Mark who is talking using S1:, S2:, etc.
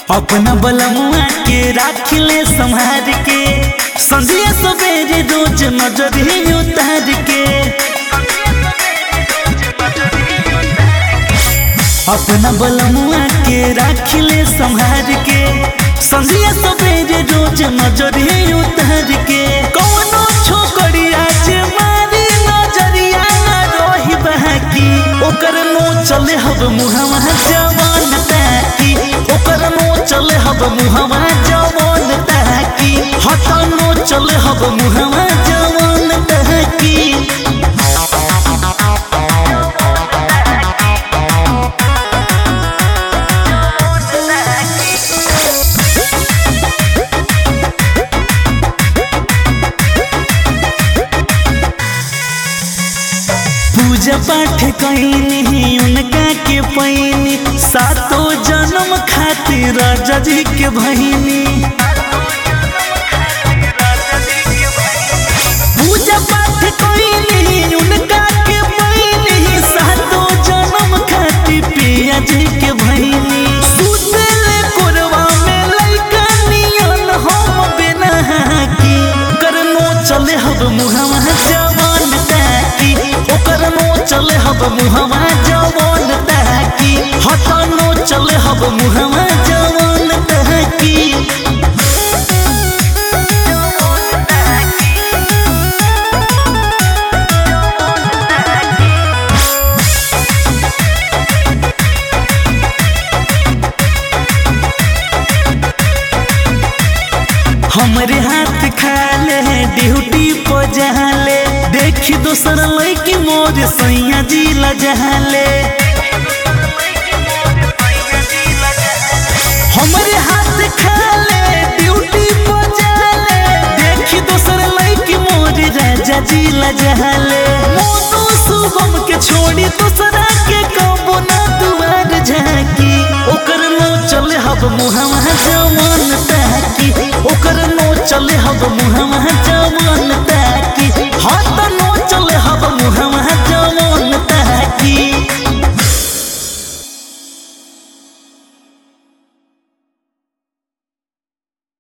S1: अपना बलमुआ के राख ले संहार के संधिया सवेरे रोज नजरी उतार के अपना बलमुआ के राख ले संहार के संधिया सवेरे रोज नजरी उतार के कौनो छोकरिया जे मारी नजरिया ना रोही बहकी ओकर नो चले हब मुहवा जवान ताकी ओकर नो चले हब मुहवा जवान ताकी हटा नो चले हब मुहवा जवान ताकी पूजा पाठ कैनी उनका के पैनी सातो जन्म खातिर राजा जी के बहिनी पूजा पाठ कैनी उनका के पैनी सातो जन्म खातिर पिया जी के बहिनी सुतले कोरवा में लइका नियन हम बिना की करनो चले हब मुहवा जवान ताकी ओकर नो चले हब मुहवा जवान ताकी हटनो चले हब मुहवा जवान ताकी हमरे हाथ खाले ड्यूटी पर जहाले देखी दोसर लड़की मोर सैया जी लजहाले हमरे हाथ खाले ड्यूटी पर जहाले देखी दोसर लड़की मोर राजा जी लजहाले मोनू शुभम के छोड़ी दूसरा के कबो ना दुआर झाकी ओकर नो चले हब मुहवा जवान ताकी ओकर नो चले हब मुहवा जवान ताकी